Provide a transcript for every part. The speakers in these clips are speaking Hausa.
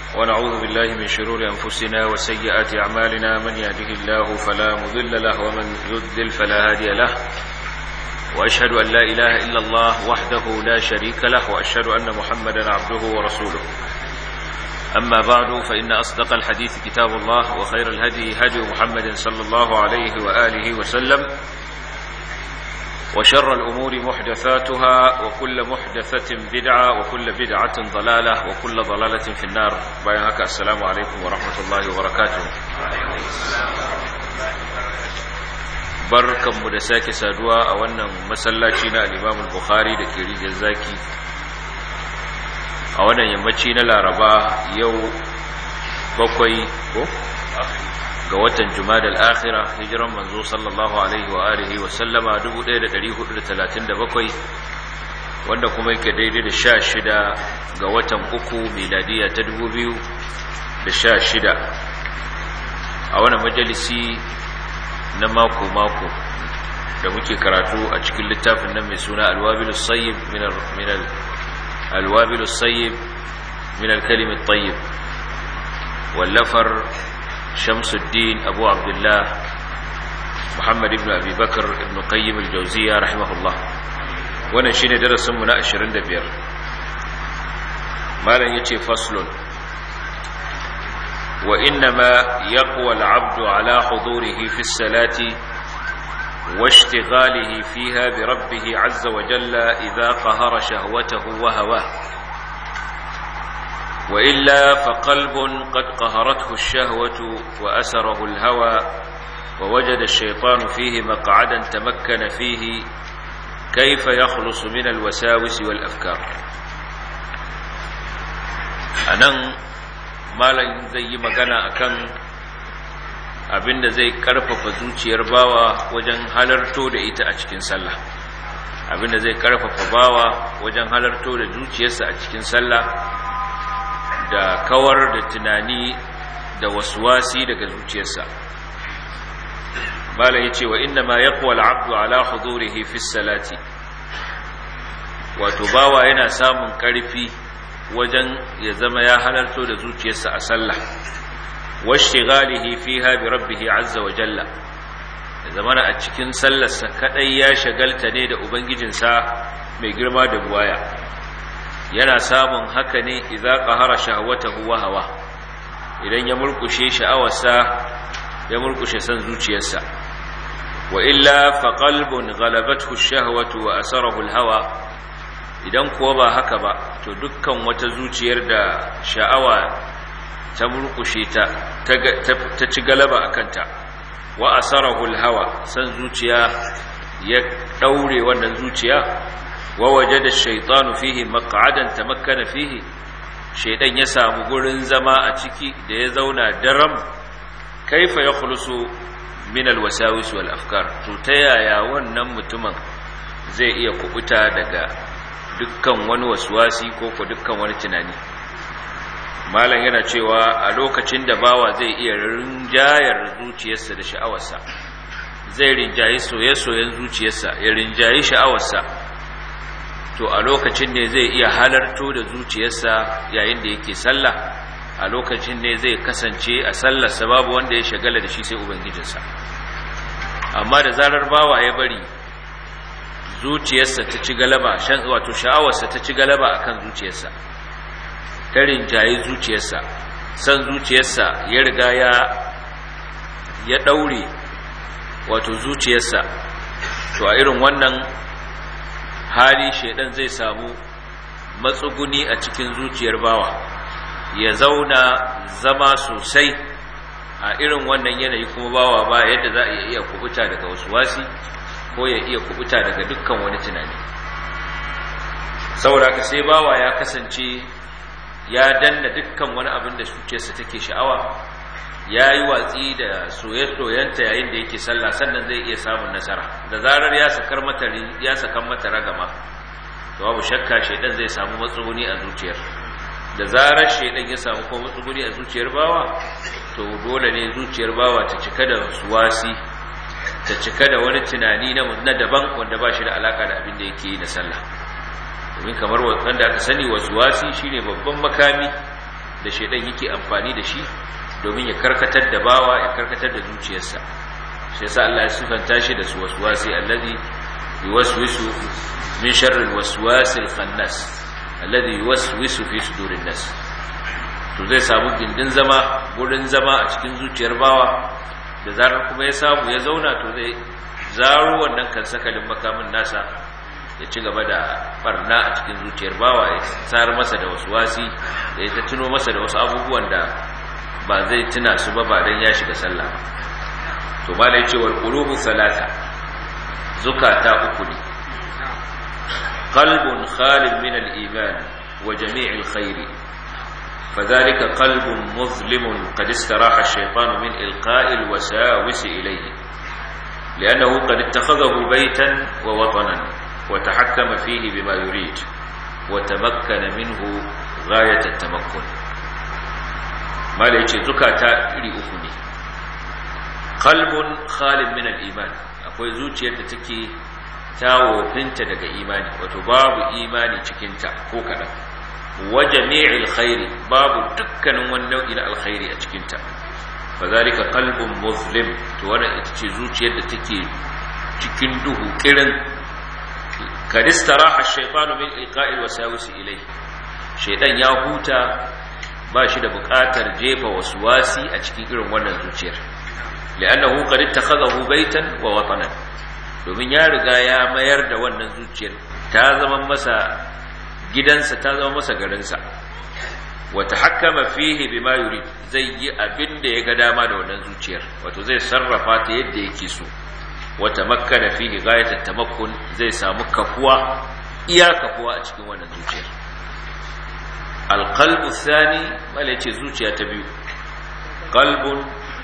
ونعوذ بالله من شرور أنفسنا وسيئات أعمالنا من يهده الله فلا مضل له ومن يضلل فلا هادي له وأشهد أن لا إله إلا الله وحده لا شريك له وأشهد أن محمدا عبده ورسوله أما بعد فإن أصدق الحديث كتاب الله وخير الهدي هدي محمد صلى الله عليه وآله وسلم وشر الأمور محدثاتها وكل محدثة بدعة وكل بدعة ضلالة وكل ضلالة في النار بيانك السلام عليكم ورحمة الله وبركاته barkanmu da sake saduwa a wannan masallaci na al-Imam al-Bukhari da ke rijiyar zaki a wannan yammaci na Laraba yau bakwai ko ga watan Jumada al-Akhira hijiran manzo sallallahu alaihi wa alihi wa sallama 1437 wanda kuma yake daidai da 16 ga watan uku miladiya ta 2016 a wannan majalisi na mako-mako da muke karatu a cikin littafin nan mai suna alwabilus sayyib min alwabilus sayyib min alkalimin tayyib wallafar shamsuddin abu abdullah muhammad ibn abi bakar ibn qayyim al-jawziya rahimahullah wannan shine darasinmu na 25 malam yace faslun وإنما يقوى العبد على حضوره في الصلاة واشتغاله فيها بربه عز وجل إذا قهر شهوته وهواه وإلا فقلب قد قهرته الشهوة وأسره الهوى ووجد الشيطان فيه مقعدا تمكن فيه كيف يخلص من الوساوس والأفكار أنا malam zai yi magana akan abinda zai karfafa zuciyar bawa wajen halarto da ita a cikin sallah abinda zai karfafa bawa wajen halarto da zuciyarsa a cikin sallah da kawar da tunani da waswasi daga zuciyarsa malam yace wa inna ma yaqwa al-'abdu ala hudurihi fi salati wato bawa yana samun karfi wajen ya zama ya halarto da zuciyarsa a sallah washtighalihi fiha bi rabbih azza wa jalla ya zama a cikin sallarsa kadai ya shagalta ne da ubangijinsa mai girma da buwaya yana samun haka ne idza qahara shahwatahu wa hawa idan ya murkushe sha'awarsa ya murkushe san zuciyarsa wa illa fa qalbun ghalabathu ash-shahwatu wa asarahu al-hawa idan kuwa ba haka ba to dukkan wata zuciyar da sha'awa ta murkushe ta ta ci galaba a kanta wa asarahul hawa san zuciya ya daure wannan zuciya wa wajada shaytanu fihi maq'adan tamakkana fihi shaydan ya samu gurin zama a ciki da ya zauna daram kaifa yakhlusu min alwasawis wal afkar to ta yaya wannan mutumin zai iya kubuta daga dukkan wani wasuwasi ko ko dukkan wani tunani malam yana cewa a lokacin da bawa zai iya rinjayar zuciyarsa da sha'awarsa zai rinjayi soye-soyen zuciyarsa ya rinjayi sha'awarsa to a lokacin ne zai iya halarto da zuciyarsa yayin da yake sallah a lokacin ne zai kasance a sallarsa babu wanda ya shagala da shi sai ubangijinsa amma da zarar bawa ya bari zuciyarsa ta ci galaba shan wato sha'awarsa ta ci galaba akan zuciyarsa ta rinjaye zuciyarsa san zuciyarsa ya riga ya ya daure wato zuciyarsa to a irin wannan hali shedan zai samu matsuguni a cikin zuciyar bawa ya zauna zama sosai a irin wannan yanayi kuma bawa ba yadda za a iya kubuta daga wasu wasi ko ya iya kubuta daga dukkan wani tunani saboda ka sai bawa ya kasance ya danna dukkan wani abin da zuciyarsa take sha'awa ya yi watsi da soye-soyenta yayin da yake sallah sannan zai iya samun nasara da zarar ya sakar mata ya sakan mata ragama to babu shakka shaidan zai samu matsuguni a zuciyar da zarar shaidan ya samu kuma matsuguni a zuciyar bawa to dole ne zuciyar bawa ta cika da suwasi ta cika da wani tunani na daban wanda ba shi da alaka da abin da yake yi da sallah domin kamar wanda aka sani wasu wasi shine babban makami da shaidan yake amfani da shi domin ya karkatar da bawa ya karkatar da zuciyarsa shi yasa Allah ya sifanta shi da su waswasi allazi yuwaswisu min sharri alwaswasil khannas alladhi yuwaswisu fi sudurin nas to zai samu gindin zama gurin zama a cikin zuciyar bawa da zarar kuma ya samu ya zauna to zai zaro wannan kan sakalin makamin nasa ya ci gaba da barna a cikin zuciyar bawa ya tsar masa da wasu wasi da ya ta tuno masa da wasu abubuwan da ba zai tuna su ba ba dan ya shiga sallah to ba da yace wal qulubu salata zukata uku ne qalbun khalin min al iman wa jami' al khair فذلك قلب مظلم قد استراح الشيطان من إلقاء الوساوس إليه لأنه قد اتخذه بيتا ووطنا وتحكم فيه بما يريد وتمكن منه غاية التمكن ما ليش زكاة إلي أخني قلب خال من الإيمان أقول زوجي أن تكي تاو بنت دق إيماني وتباب إيماني تكنت كوكنا وجميع الخير باب دكن والنوع إلى الخير أتكنت فذلك قلب مظلم توانا اتشي زوجي أن تكي cikin duhu kirin kad istaraha ash-shaytanu min ilqa'il wasawisi ilayhi shaytan ya huta ba shi da buƙatar jefa waswasi a cikin irin wannan zuciyar li'annahu qad ittakhadahu baytan wa watanan domin ya riga ya mayar da wannan zuciyar ta zama masa gidansa ta zama masa garinsa wa tahakkama fihi bima yurid zai yi abin da ya ga dama da wannan zuciyar wato zai sarrafa ta yadda yake so wata makkana fihi ghayatat tamakkun zai samu kafuwa iya kafuwa a cikin wannan zuciyar alqalbu thani mala yace zuciya ta biyu qalbun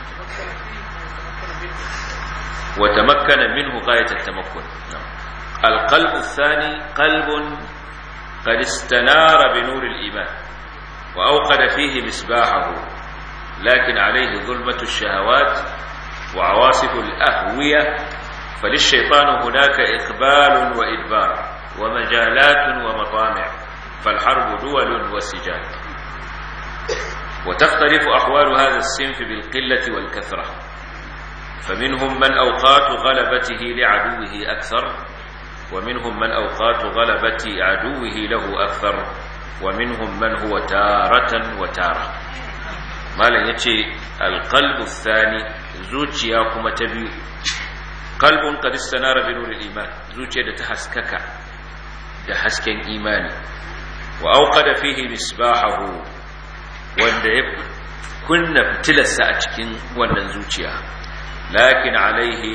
wa tamakkana minhu ghayatat tamakkun alqalbu thani qalbun qad istanara bi nur al-iman wa awqada fihi misbahahu lakin alayhi dhulmatu ash-shahawat وعواصف الأهوية فللشيطان هناك إقبال وإدبار ومجالات ومطامع فالحرب دول وسجال وتختلف أحوال هذا الصنف بالقلة والكثرة فمنهم من أوقات غلبته لعدوه أكثر ومنهم من أوقات غلبة عدوه له أكثر ومنهم من هو تارة وتارة ما لن يتشي القلب الثاني zuciya kuma ta biyu kalbun qad istanara bi nuril iman zuciya da ta haskaka da hasken imani wa auqada fihi misbahahu wanda ya kunna fitilarsa a cikin wannan zuciya lakin alaihi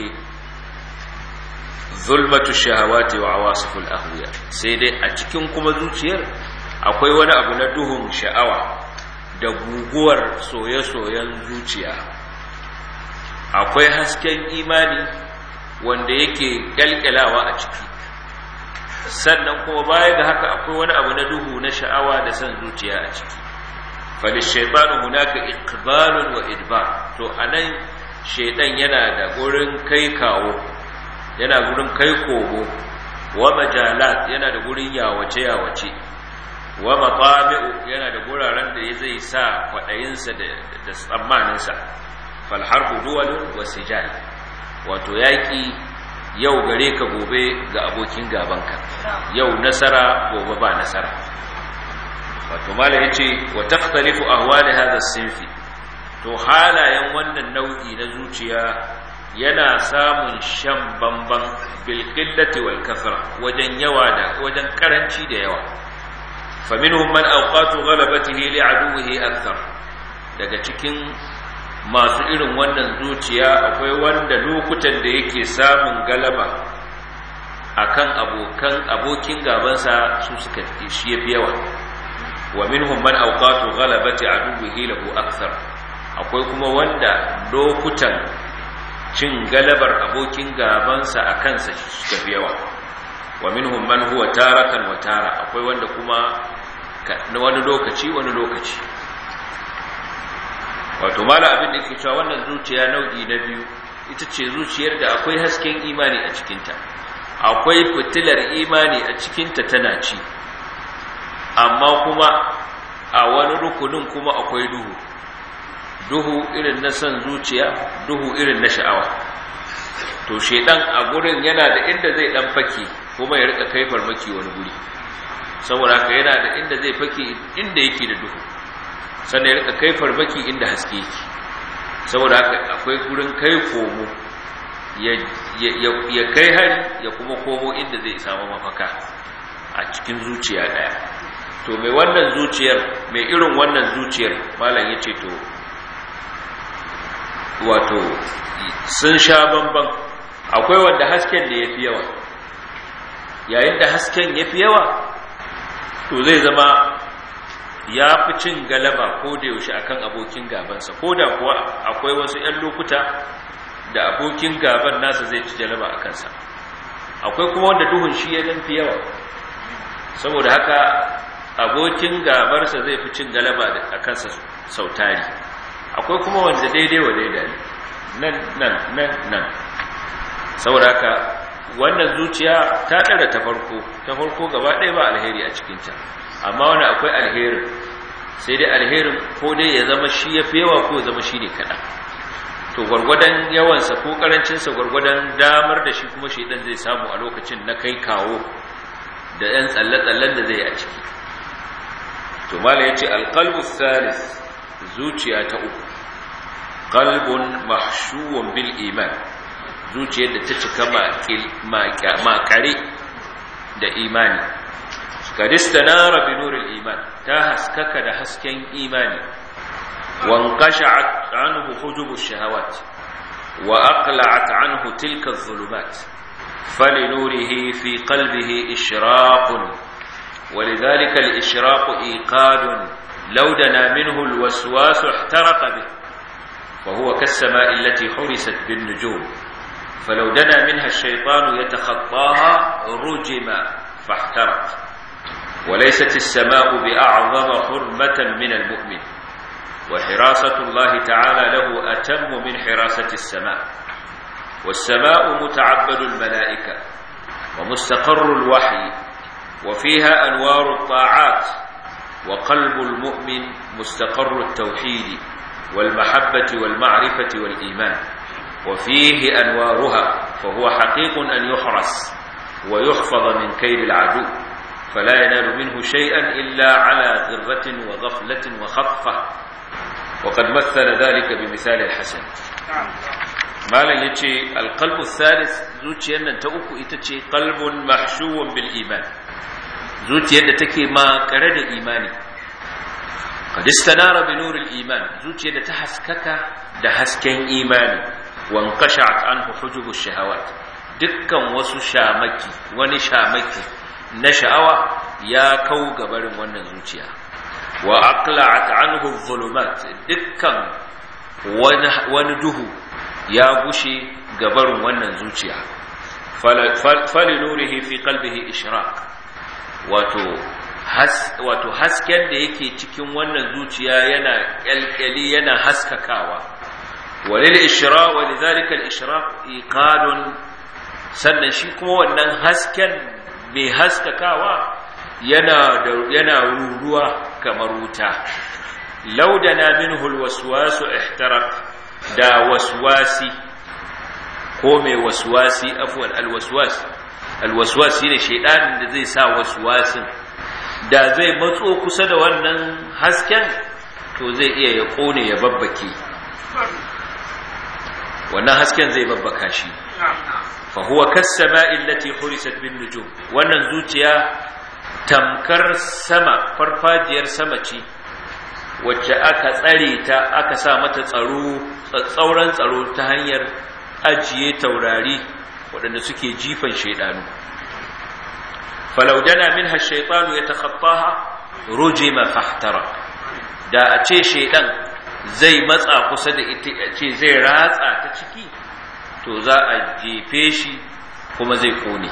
zulmatu shahawati wa awasiful ahwiya sai dai a cikin kuma zuciyar akwai wani abu na duhun sha'awa da guguwar soye-soyen zuciya akwai hasken imani wanda yake kyalkyalawa a ciki sannan kuma baya ga haka akwai wani abu na duhu na sha'awa da son zuciya a ciki falishaitanu hunaka iqbalun wa idbar to anan shaidan yana da gurin kai kawo yana gurin kai kogo wa majalat yana da gurin yawace yawace wa matami'u yana da guraren da zai sa kwadayinsa da tsammaninsa falharbu duwalun wasijal wato yaƙi yau gare ka gobe ga abokin gabanka yau nasara gobe ba nasara wato mala yace wa takhtalifu ahwali hadha sinfi to halayen wannan nau'i na zuciya yana samun shan bamban bil qillati wal kathra wajen yawa da wajen karanci da yawa faminhum man awqatu ghalabatihi li aduwwihi akthar daga cikin masu irin wannan zuciya akwai wanda lokutan da yake samun galaba akan abokan abokin gabansa su suka shi yafi yawa wa minhum man awqatu ghalabati aduwwihi lahu akthar akwai kuma wanda lokutan cin galabar abokin gabansa akan sa suka fi yawa wa minhum man huwa taratan wa tara akwai wanda kuma wani lokaci wani lokaci wato mala abin da ke cewa wannan zuciya nau'i na biyu ita ce zuciyar da akwai hasken imani a cikinta akwai fitilar imani a cikinta tana ci amma kuma a wani rukunin kuma akwai duhu duhu irin na son zuciya duhu irin na sha'awa to shedan a gurin yana da inda zai dan fake kuma ya rika kai farmaki wani guri saboda haka yana da inda zai fake inda yake da duhu sannan ya rika kai farmaki inda haske yake saboda haka akwai gurin kai komo ya kai hari ya kuma komo inda zai samu mafaka a cikin zuciya daya to mai wannan zuciyar mai irin wannan zuciyar malam ya ce to wato sun sha bamban akwai wanda hasken da ya fi yawa yayin da hasken ya fi yawa to zai zama ya fi cin galaba ko da yaushe akan abokin gabansa ko da kuwa akwai wasu 'yan lokuta da abokin gaban nasa zai ci galaba a kansa akwai kuma wanda duhun shi ya fi yawa saboda haka abokin gabarsa zai fi cin galaba a kansa sautari akwai kuma wanda daidai wa daidai nan nan nan nan saboda haka wannan zuciya ta ɗara ta farko ta farko gaba ɗaya ba alheri a cikinta amma wani akwai alherin sai dai alherin ko dai ya zama shi ya fi yawa ko ya zama shi ne kaɗan to gwargwadon yawansa ko ƙarancinsa gwargwadon damar da shi kuma shaidan zai samu a lokacin na kai kawo da ‘yan tsalle-tsallen da zai a ciki to mala ya ce alƙalbu thalith zuciya ta uku qalbun mahshuwun bil iman zuciyar da ta cika makare da imani kadistanara bi nuril iman ta haskaka da hasken imani wanqasha'at anhu hujubush shahawat wa aqla'at anhu tilka adh-dhulumat فلنوره في قلبه إشراق ولذلك الإشراق إيقاد لو دنا منه الوسواس احترق به وهو كالسماء التي حرست بالنجوم فلو دنا منها الشيطان يتخطاها رجم فاحترق وليست السماء بأعظم حرمة من المؤمن وحراسة الله تعالى له أتم من حراسة السماء والسماء متعبد الملائكة ومستقر الوحي وفيها أنوار الطاعات وقلب المؤمن مستقر التوحيد والمحبة والمعرفة والإيمان وفيه أنوارها فهو حقيق أن يحرس ويحفظ من كيد العدو فلا ينال منه شيئا إلا على ذرة وغفلة وخطفة وقد مثل ذلك بمثال الحسن malam ya ce alƙalbu thalith zuciyar nan ta uku ita ce ƙalbun mahshuwan bil iman zuciyar da take makare da imani qadistanara bi nuril iman zuciyar da ta haskaka da hasken imani wan qasha'at anhu hujubu shahawat dukkan wasu shamaki wani shamaki na sha'awa ya kau gabarin wannan zuciya wa aqla'at anhu dhulumat dukkan wani duhu ya gushe gabarin wannan zuciya fali nurihi fi qalbihi ishraq wato wato hasken da yake cikin wannan zuciya yana kyalkyali yana haskakawa walil ishra wa lidhalika al ishraq iqadun sannan shi kuma wannan hasken mai haskakawa yana yana ruruwa kamar wuta laudana minhu al waswasu ihtaraq da waswasi ko mai waswasi afwan alwaswas alwaswasi ne shedanin da zai sa waswasin da zai matso kusa da wannan hasken to zai iya ya kone ya babbake wannan hasken zai babbaka shi fa huwa kas-sama'i allati hurisat bin nujum wannan zuciya tamkar sama farfajiyar sama ce wacce aka tsare ta aka sa mata tsaro tsauran tsaro ta hanyar ajiye taurari waɗanda suke jifan shaidanu falaudana minha shaitanu ya takhattaha rujima fahtara da a ce shaidan zai matsa kusa da ita a ce zai ratsa ta ciki to za a jefe shi kuma zai kone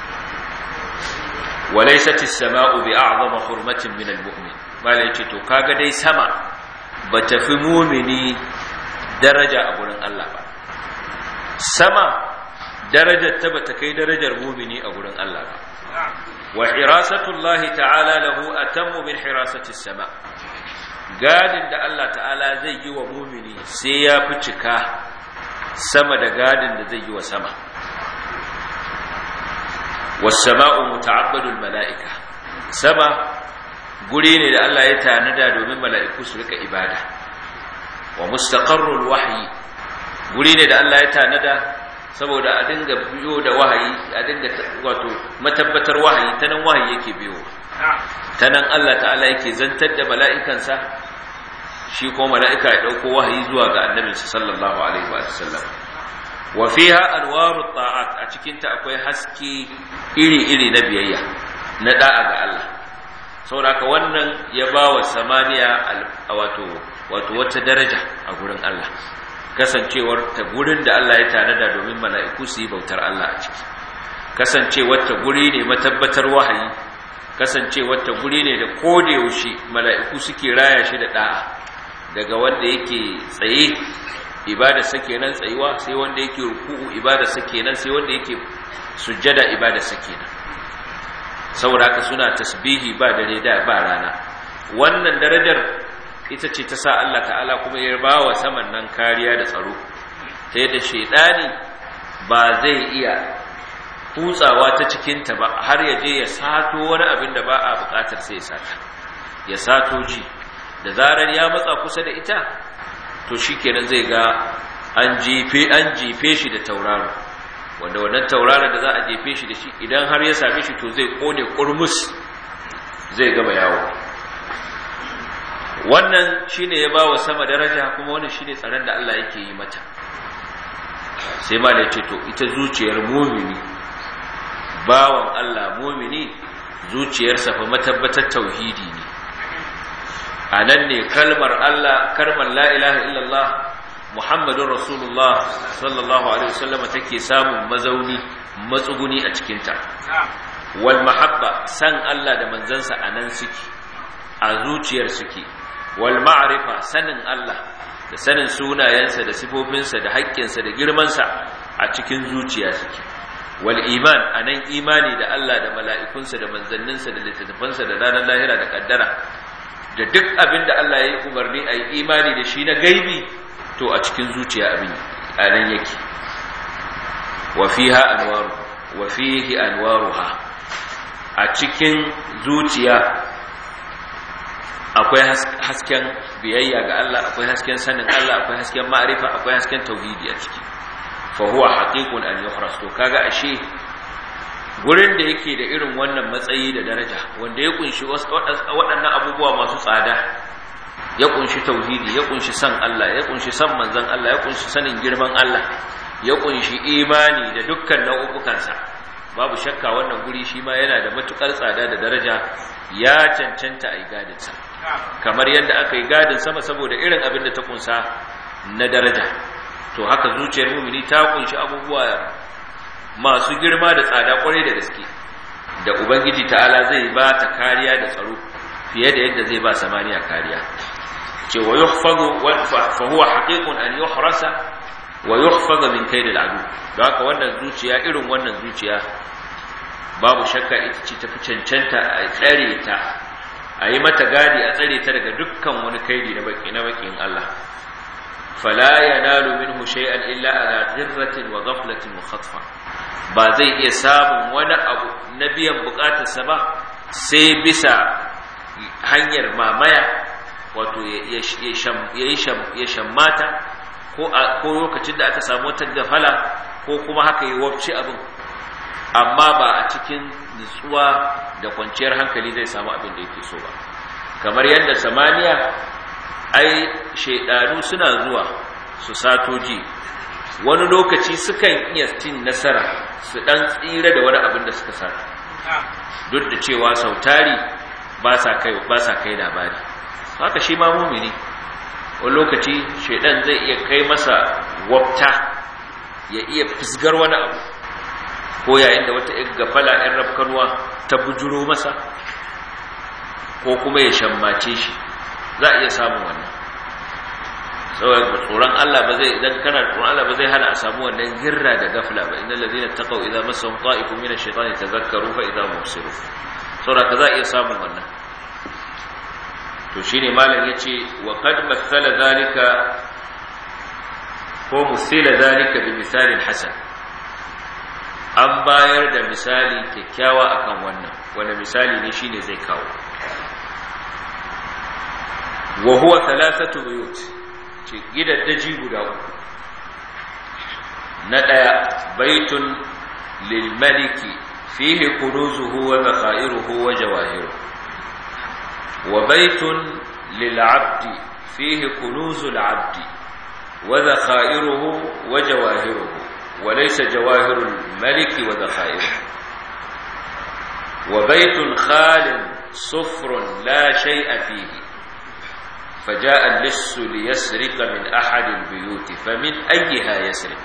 walaysat as-sama'u bi'a'zama hurmatin min al-mu'min malai ce to kaga dai sama ba ta fi mumini daraja a gurin Allah ba sama darajar ta bata kai darajar mumini a gurin Allah ba wa hirasatullahi ta'ala lahu atammu min hirasati sama gadin da Allah ta'ala zai yi wa mumini sai ya fi cika sama da gadin da zai yi wa sama wasama'u muta'abbadul mala'ika sama guri ne da Allah ya tanada domin mala'iku su rika ibada wa mustaqarrul wahyi guri ne da Allah ya tanada saboda a dinga biyo da wahayi a dinga wato matabbatar wahayi ta nan wahayi yake biyo ta nan Allah ta'ala yake zantar da mala'ikansa shi ko mala'ika ya ɗauko wahayi zuwa ga annabinsa sallallahu alaihi wa sallam wa fiha anwaru ta'at a cikinta akwai haske iri-iri na biyayya na da'a ga Allah saboda wannan ya ba wa samaniya wato wato wata daraja a gurin Allah kasancewar ta gurin da Allah ya tanada domin mala'iku su yi bautar Allah a ciki kasancewar ta guri ne matabbatar wahayi kasancewar ta guri ne da koda yaushe mala'iku suke raya shi da da'a daga wanda yake tsaye ibada sake nan tsayuwa sai wanda yake ruku'u ibada sake nan sai wanda yake sujjada ibada sake nan saboda haka suna tasbihi ba dare da ba rana wannan darajar ita ce ta sa Allah ta'ala kuma ya ba wa saman nan kariya da tsaro ta yadda shaidani ba zai iya kutsawa ta cikinta ba har ya je ya sato wani abin da ba a bukatar sai ya sata ya sato ji da zarar ya matsa kusa da ita to shikenan zai ga an jefe an jefe shi da tauraro wanda wannan tauraron da za a jefe shi da shi idan har ya same shi to zai kone kurmus zai gama yawo wannan shine ya bawa sama daraja kuma wannan shine tsaron da Allah yake yi mata sai ma da ce to ita zuciyar mumini bawan Allah mumini zuciyarsa fa matabbatar tauhidi ne a nan ne kalmar Allah kalmar la ilaha illallah Muhammadun Rasulullah sallallahu alaihi wasallam take samun mazauni matsuguni a cikinta wal mahabba san Allah da manzansa a nan suke a zuciyar suke wal ma'rifa sanin Allah da sanin sunayensa da sifofinsa da haƙƙinsa da girmansa a cikin zuciya suke wal iman anan imani da Allah da mala'ikunsa da manzanninsa da littattafansa da ranar lahira da kaddara da duk abin da Allah ya yi umarni a yi imani da shi na gaibi to a cikin zuciya abin anan yake wa fiha anwaru wa fihi anwaruha a cikin zuciya akwai hasken biyayya ga Allah akwai hasken sanin Allah akwai hasken ma'arifa akwai hasken tauhidi a ciki fa huwa haqiqun an yuhras to kaga ashe gurin da yake da irin wannan matsayi da daraja wanda ya kunshi waɗannan abubuwa masu tsada ya kunshi tauhidi ya kunshi san Allah ya kunshi san manzon Allah ya kunshi sanin girman Allah ya kunshi imani da dukkan nau'ukansa babu shakka wannan guri shi ma yana da matukar tsada da daraja ya cancanta a yi gadinsa kamar yadda aka yi gadin sama saboda irin abin da ta kunsa na daraja to haka zuciyar mumini ta kunshi abubuwa masu girma da tsada kwarai da gaske da ubangiji ta'ala zai ba ta kariya da tsaro fiye da yadda zai ba samaniya kariya ce wa yuhfazu fa huwa haqiqun an yuhrasa wa yuhfaza min kaydil adu don haka wannan zuciya irin wannan zuciya babu shakka ita ce tafi cancanta a tsare ta a yi mata gadi a tsare ta daga dukkan wani kaidi na baki na bakin Allah fala yanalu minhu shay'an illa ala ghirratin wa ghaflatin wa khatfa ba zai iya samun wani abu na biyan bukatarsa ba sai bisa hanyar mamaya wato ya shammata ko lokacin da aka samu wata gafala ko kuma haka yi wabci abin amma ba a cikin nutsuwa da kwanciyar hankali zai samu abin da yake so ba kamar yadda samaniya ai shaidanu suna zuwa su satoji wani lokaci sukan iya cin nasara su dan tsira da wani abin da suka sata duk da cewa sautari ba sa kai ba sa kai labari haka shi ma mumini wani lokaci shaidan zai iya kai masa wabta ya iya fisgar wani abu ko yayin da wata gafala ‘yan rafkanuwa ta bujuro masa ko kuma ya shammace shi za a iya samun wannan saboda tsoron Allah ba zai idan kana tsoron Allah ba zai hana a samu wannan girra da gafla ba innal ladina taqaw idza massahum ta'ifun min ash-shaytani tadhakkaru fa idza hum mubsirun saboda ka za a iya samun wannan to shine malam yace wa qad mathala zalika ko musila zalika bi misalin hasan an bayar da misali kyakkyawa akan wannan wani misali ne shine zai kawo wa huwa thalathatu buyut ce gidaddaji guda uku na daya baitun lil maliki fihi kunuzuhu wa zakairuhu wa jawahiruhu wa baitun lil abdi fihi kunuzul abdi wa zakairuhu wa jawahiruhu wa laysa jawahirul maliki wa zakairuhu wa baitun khalin sufrun la shay'a fihi فجاء اللص ليسرق من أحد البيوت فمن أيها يسرق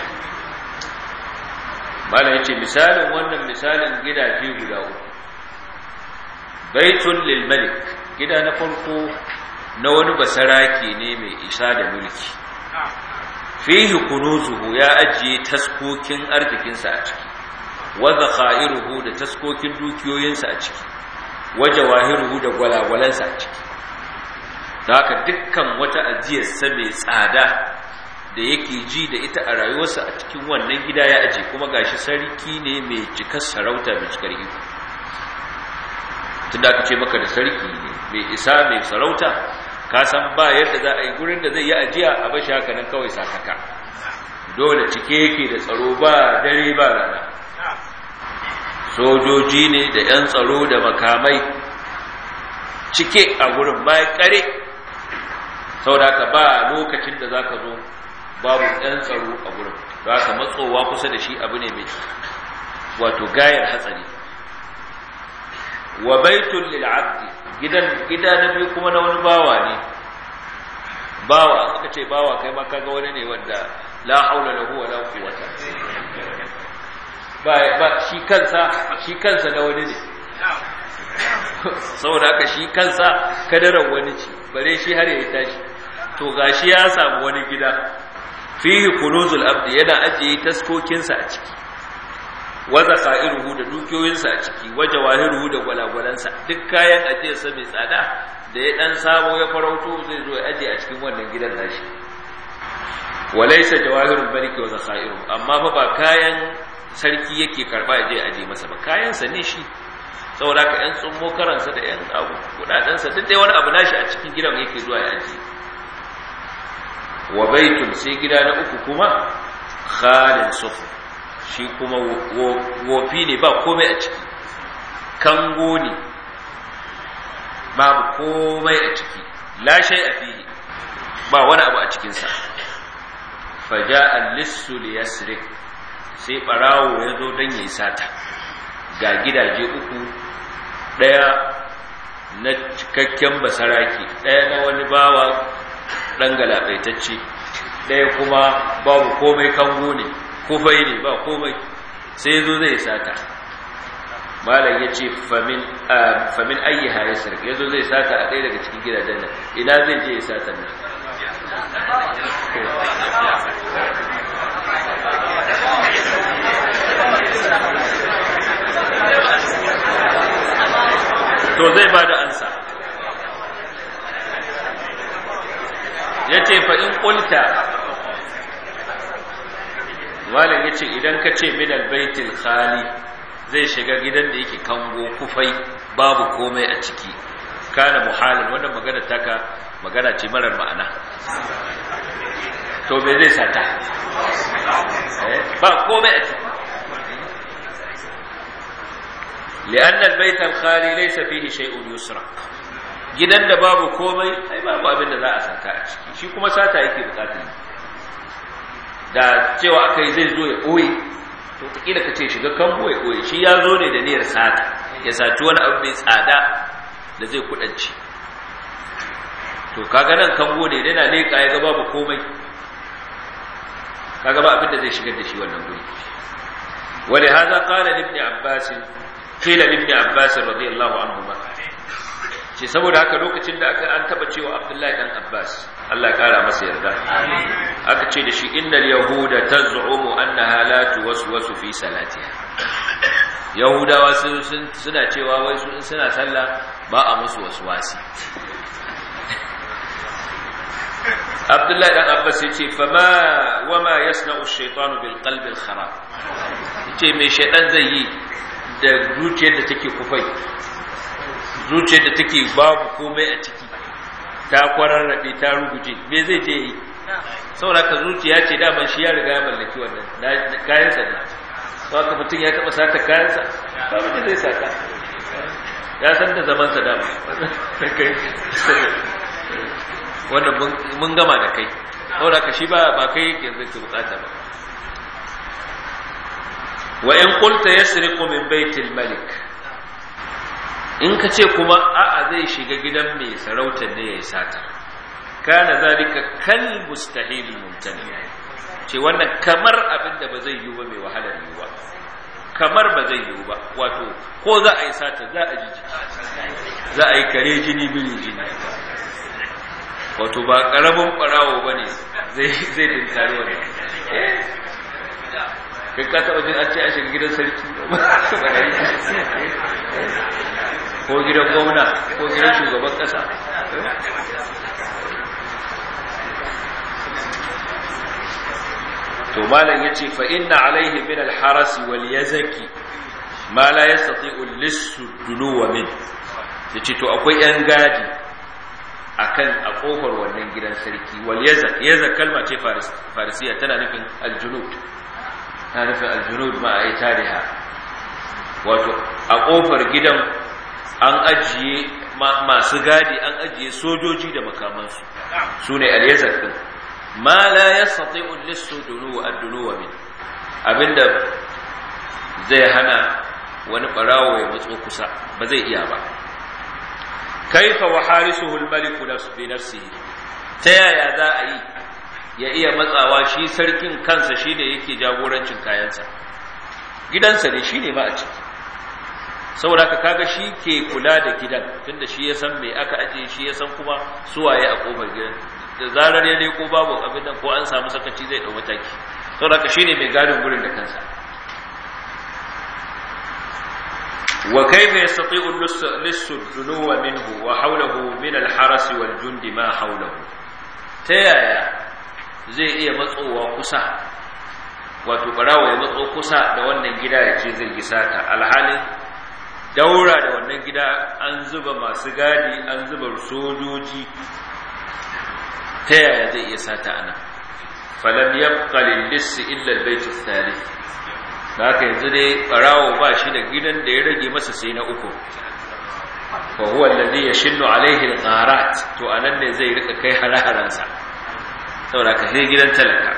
malam yace misalin wannan misalin gidaje guda uku baitun lil malik gida na farko na wani basaraki ne mai isa da mulki fihi kunuzuhu ya ajiye taskokin arzikinsa a ciki wa zakhairuhu da taskokin dukiyoyinsa a ciki wa jawahiruhu da gwalagwalansa a ciki da haka dukkan wata ajiyarsa mai tsada da yake ji da ita a rayuwarsa a cikin wannan gida ya aje kuma gashi sarki ne mai cikar sarauta mai cikar iko tunda aka ce maka da sarki ne mai isa mai sarauta ka san ba yadda za a yi gurin da zai yi ajiya a bashi haka nan kawai sakaka dole cike yake da tsaro ba dare ba rana sojoji ne da 'yan tsaro da makamai cike a gurin bayan kare saboda ka ba lokacin da za ka zo babu ɗan tsaro a gurin za ka matsowa kusa da shi abu ne mai wato gayar hatsari wa baitun lil abdi gidan gida na biyu kuma na wani bawa ne bawa aka ce bawa kai ma kaga wani ne wanda la haula lahu wala quwwata ba ba shi kansa shi kansa na wani ne saboda haka shi kansa kadaran wani ce bare shi har ya tashi to gashi ya samu wani gida fihi kunuzul abdi yana ajiye taskokinsa a ciki wa zakairuhu da dukiyoyinsa a ciki wa jawahiruhu da gwalagwalansa duk kayan ajiyarsa mai tsada da ya dan samu ya farauto zai zo ya ajiye a cikin wannan gidan nashi walaysa jawahirul maliki wa zakairuhu amma fa ba kayan sarki yake karba ya je aje masa ba kayansa ne shi saboda ka yan tsummo karansa da yan abu kudadensa duk dai wani abu nashi a cikin gidan yake zuwa ya ajiye wa baitun sai gida na uku kuma khalin sufu shi kuma wofi ne ba komai a ciki kango ne babu komai a ciki lashai a fili ba wani abu a cikinsa faja al-lissu li yasrik sai barawo ya zo don yayi sata ga gidaje uku daya na cikakken basaraki daya na wani bawa ɗan galabaitacce ɗaya kuma babu komai kango ne kufai ne ba komai sai zo zai sata malam ya ce famin ayyiha ya sarki ya zo zai sata a ɗaya daga cikin gidajen nan ina zai je ya sata nan to zai ba da ansa ya ce fa'in ƙulta malin ya ce idan ka ce minal baitul khali zai shiga gidan da yake kango kufai babu komai a ciki kana muhalin wannan magana taka magana ce marar ma'ana to me zai sata ba komai a ciki لأن البيت الخالي ليس فيه شيء يسرق gidan da babu komai ai babu abin da za a sata a ciki shi kuma sata yake bukatar da cewa aka yi zai zo ya ɓoye to takila ka ce shiga kango ya ɓoye shi ya zo ne da niyyar sata ya saci wani abu mai tsada da zai kudanci to kaga nan kango ne yana leƙa ya ga babu komai kaga ba abin da zai shigar da shi wannan guri wani haza kala ibn abbas qila ibn abbas radiyallahu anhu ce saboda haka lokacin da aka an taba cewa Abdullahi dan Abbas Allah kara masa yarda aka ce da shi innal yahuda taz'umu annaha la tuwaswasu fi salatiha yahudawa suna cewa wai su suna sallah ba a musu waswasi Abdullahi dan Abbas yace fa ma wama yasna'u ash-shaytanu bil qalbi al-kharab yace me shaydan zai yi da zuciyar da take kufai zuciyar da take babu komai a ciki ta kwararrabe ta ruguje me zai je yi saboda ka zuciya ce daman shi ya riga ya mallaki wannan kayansa ne ba ka mutum ya taɓa sata kayansa ba mutum zai sata ya san da zamansa dama wannan mun gama da kai saboda ka shi ba ba kai yake zai ke bukata ba wa in qulta yasriqu min baitil malik in ka ce kuma a'a zai shiga gidan mai sarautar ne yayi sata kana zalika kal mustahil mumtani ce wannan kamar abin da ba zai yi ba mai wahalar yiwuwa kamar ba zai yiwu ba wato ko za a yi sata za a ji za a yi kare jini biri jini wato ba karamin barawo ba ne zai dinkari wani kai ka taɓa jin an ce a shiga gidan sarki ko gidan gwamna ko gidan shugaban ƙasa to malam yace fa inna alaihi min al-haras wal yazaki ma la yastati'u lissu dunuwa min yace to akwai yan gadi akan a kofar wannan gidan sarki wal yazak yazak kalma ce farisiya tana nufin al-junud tana nufin al-junud ma ai tariha wato a kofar gidan an ajiye masu gadi an ajiye sojoji da makamansu sune al-yazak din ma la yastati'u lissu dunu ad-dunuwa min abinda zai hana wani barawo ya matso kusa ba zai iya ba kaifa wa harisuhu al-maliku bi nafsihi ta yaya za a yi ya iya matsawa shi sarkin kansa shine yake jagorancin kayansa gidansa ne shine ma a ciki saboda ka kaga shi ke kula da gidan tunda shi ya san me aka aje shi ya san kuma suwaye a kofar gidan da zarar ya leko babu abin nan ko an samu sakaci zai dau mataki saboda ka shine mai gadin gurin da kansa wa kayfa yastati'u lissu dunuwa minhu wa hawlahu min al-haras wal jund ma hawlahu ta yaya zai iya matsowa kusa wato barawa ya matso kusa da wannan gida ya ce zai gisata alhalin daura da wannan gida an zuba masu gadi an zuba sojoji ta yaya zai iya sata ana falam yabqa lil-lissi illa al-bayt ath-thalith haka yanzu dai barawo ba shi da gidan da ya rage masa sai na uku fa huwa alladhi yashinnu alayhi al-gharat to anan ne zai rika kai hararan sa saboda ka sai gidan talaka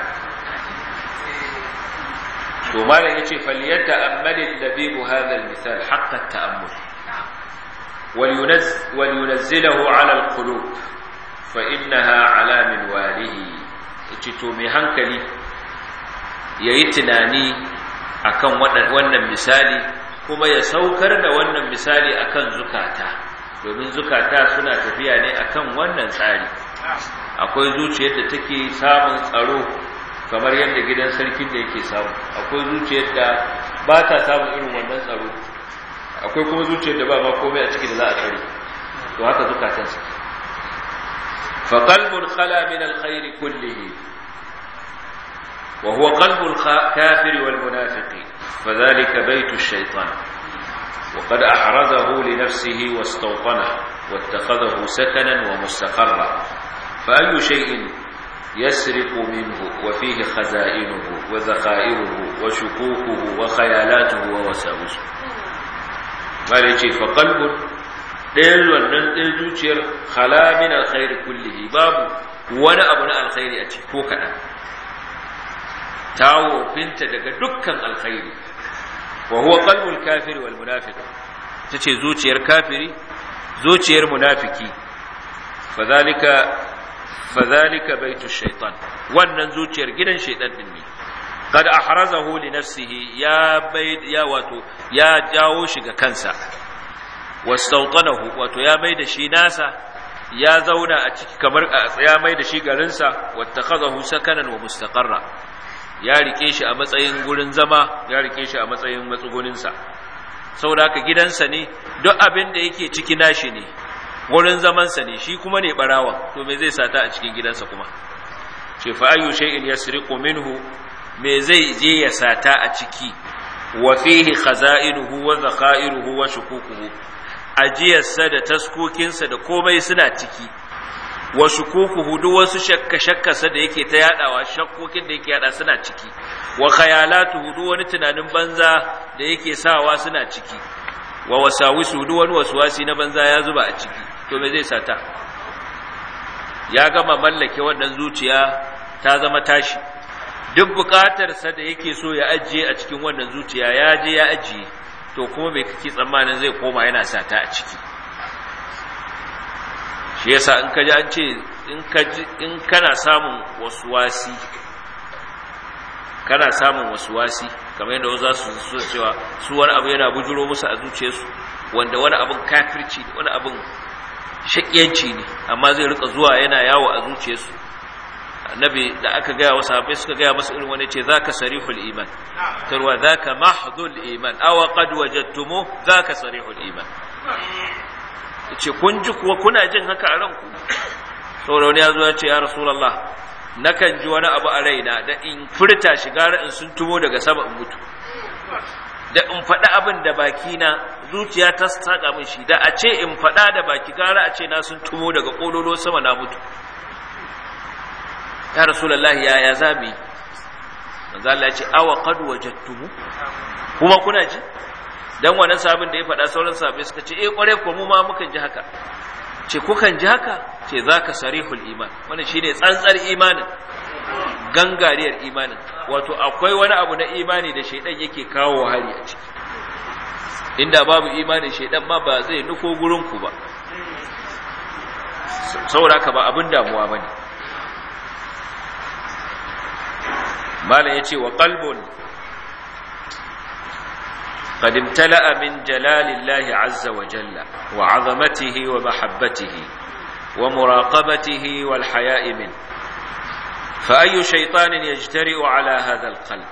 to malam yace falyata amali al-labib hadha al-misal haqqa at-ta'ammul ولينزل ولينزله على القلوب فإنها على منواله to mai hankali yayi tunani akan wannan misali kuma ya saukar da wannan misali akan zukata domin zukata suna tafiya ne akan wannan tsari akwai zuciyar da take samun tsaro kamar yadda gidan sarkin da yake samu akwai zuciyar da ba ta samun irin wannan tsaro akwai kuma zuciyar da ba ma komai a ciki da za a tsare to haka zukatan su fa qalbun khala min alkhair kullihi وهو قلب الكافر والمنافق فذلك بيت الشيطان وقد أحرزه لنفسه واستوطنه واتخذه سكنا ومستقرا فأي شيء يسرق منه وفيه خزائنه وذخائره وشكوكه وخيالاته ووساوسه مالك فقلب ɗayan wannan ɗayan zuciyar khala min alkhairi kullihi babu wani abu na alkhairi a ciki ko kaɗan ta wofinta daga dukkan alkhairi wa huwa qalbul kafiri wal munafiq tace zuciyar kafiri zuciyar munafiki fadhalika fadhalika baitu shaytan wannan zuciyar gidan shaytan din ne kad ahrazahu li nafsihi ya bai ya wato ya jawo shi ga kansa wastawtanahu wato ya mai da shi nasa ya zauna a ciki kamar ya mai da shi garinsa wattakhadahu sakanan wa mustaqarra ya rike shi a matsayin gurin zama ya rike shi a matsayin matsuguninsa saboda haka gidansa ne duk abin da yake ciki nashi ne gurin zamansa ne shi kuma ne barawa to me zai sata a cikin gidansa kuma ce fa ayyu shay'in yasriqu minhu me zai je ya sata a ciki wa fihi khaza'inuhu wa zakha'iruhu wa shukukuhu ajiyarsa da taskokinsa da komai suna ciki wa shukukuhu duk wasu shakka shakkarsa da yake ta yadawa shakkokin da yake yada suna ciki wa khayalatuhu duk wani tunanin banza da yake sawa suna ciki wa wasawisu duk wani waswasi na banza ya zuba a ciki to me zai sata ya gama mallake wannan zuciya ta zama tashi duk bukatarsa da yake so ya ajiye a cikin wannan zuciya ya je ya ajiye to kuma mai kake tsammanin zai koma yana sata a ciki shi yasa in ka ji an ce in kana samun wasuwasi kana samun wasuwasi kamar yadda za su so cewa su wani abu yana bujuro musu a zuciyarsu wanda wani abin kafirci ne wani abin shakiyanci ne amma zai rika zuwa yana yawo a zuciyarsu annabi da aka gaya wa sahabbai suka gaya masa irin wani ce zaka sarihul iman tarwa zaka mahdhul iman aw qad wajadtumu zaka sarihul iman ce kun ji kuwa kuna jin haka a ranku saboda wani ya zo ya ce ya rasulullah nakan ji wani abu a raina da in furta shi gara in sun tumo daga sama in mutu da in faɗa abin da baki na zuciya ta saka min shi da a ce in faɗa da baki gara a ce na sun tumo daga ƙololo sama na mutu ya rasulullah ya ya zami manzo Allah ya ce awa qad wajadtumu kuma kuna ji dan wannan sabin da ya faɗa sauran sahabbai suka ce eh kware ko mu ma mukan ji haka ce kukan ji haka ce zaka sarihul iman wannan shine tsantsar imanin gangariyar imanin wato akwai wani abu na imani da shaidan yake kawo hari a ciki inda babu imanin shaidan ma ba zai nufo gurin ku ba saboda haka ba abin damuwa bane malam yace wa qalbun قد امتلأ من جلال الله عز وجل وعظمته ومحبته ومراقبته والحياء منه فأي شيطان يجترئ على هذا القلب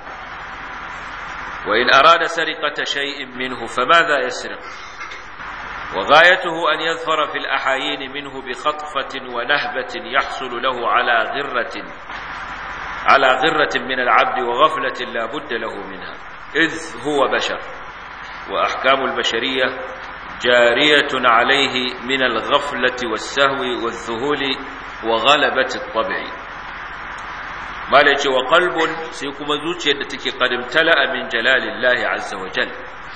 وإن أراد سرقة شيء منه فماذا يسرق وغايته أن يظفر في الأحايين منه بخطفة ونهبة يحصل له على غرة على غرة من العبد وغفلة لا بد له منها إذ هو بشر وأحكام البشرية جارية عليه من الغفلة والسهو والذهول وغلبة الطبع ما ليش وقلب سيكون زوجي التي قد امتلأ من جلال الله عز وجل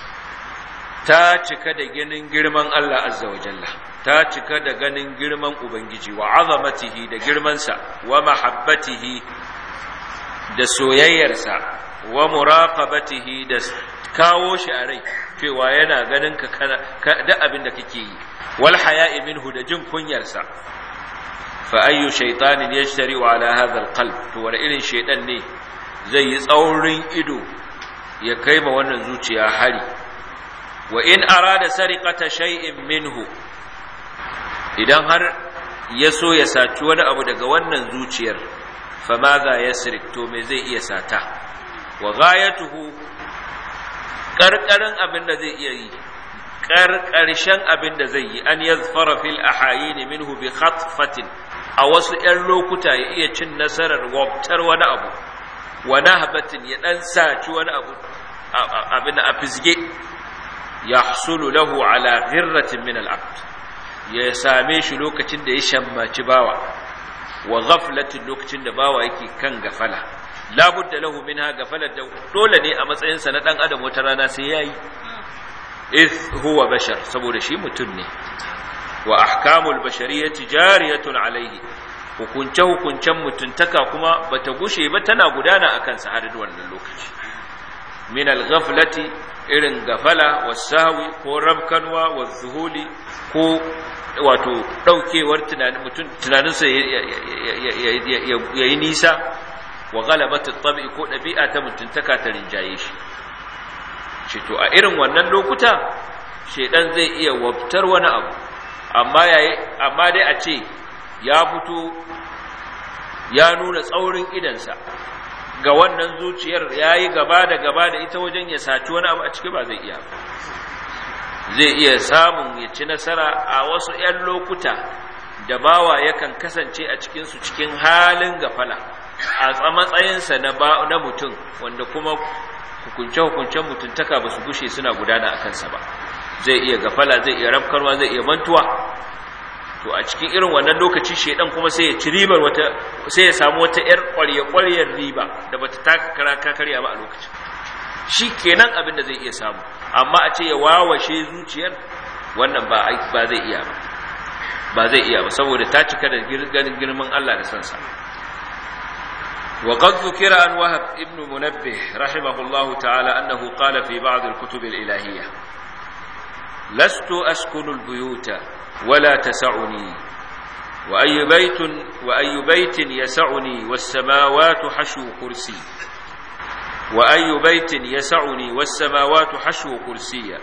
ta cika da ganin girman Allah azza wa jalla ta cika da ganin girman ubangiji wa azamatihi da girmansa wa mahabbatihi da soyayyarsa wa muraqabatihi da kawo shi a rai cewa yana ganin ka da abin da kake yi wal haya'i minhu da jin kunyarsa fa ayyu shaytanin yashtari ala hadha alqalb to wani irin shaydan ne zai yi tsaurin ido ya kai ma wannan zuciya hari wa in arada sariqata shay'in minhu idan har ya so ya saci wani abu daga wannan zuciyar fa madha yasrik to me zai iya sata wa ghayatuhu karkarin abin da zai iya yi karkarshen abin da zai yi an yazfara fil ahayin minhu bi khatfatin a wasu ƴan lokuta ya iya cin nasarar wabtar wani abu wa nahbatin ya dan saci wani abu abin a fisge yahsulu lahu ala ghirratin min al-abd ya same shi lokacin da ya shammaci bawa wa ghaflatin lokacin da bawa yake kan gafala labudda lahu minha gafalar da dole ne a matsayinsa na dan adam wata rana sai yayi ith huwa bashar saboda shi mutum ne wa ahkamul bashariyati jariyatun alaihi hukunce hukuncen mutuntaka kuma bata gushe ba tana gudana akan sa har wannan lokaci min al-ghaflati irin gafala wasahwi ko rabkanwa wazuhuli ko wato daukewar tunanin mutum tunaninsa yayi nisa wa galabat at-tabi ko dabi'a ta mutuntaka ta rinjaye shi shi to a irin wannan lokuta shedan zai iya wabtar wani abu amma yayi amma dai a ce ya fito ya nuna tsaurin idansa ga wannan zuciyar yayi gaba da gaba da ita wajen ya saci wani abu a ciki ba zai iya zai iya samun ya ci nasara a wasu 'yan lokuta da bawa yakan kasance a cikinsu cikin halin gafala a matsayinsa na mutum wanda kuma hukunce-hukuncen mutuntaka ba su gushe suna gudana a kansa ba zai iya gafala zai iya rafkarwa zai iya mantuwa to a cikin irin wannan lokaci shedan kuma sai ya ci ribar wata sai ya samu wata yar ƙwarya-ƙwaryar riba da bata taka kara karya ba a lokacin shi kenan abin da zai iya samu amma a ce ya wawashe zuciyar wannan ba ba zai iya ba ba zai iya ba saboda ta cika da ganin girman Allah da sansa وقد ذكر عن وهب ابن منبه رحمه الله تعالى أنه قال في بعض الكتب الإلهية لست أسكن البيوت ولا تسعني وأي بيت وأي بيت يسعني والسماوات حشو كرسي وأي بيت يسعني والسماوات حشو كرسيا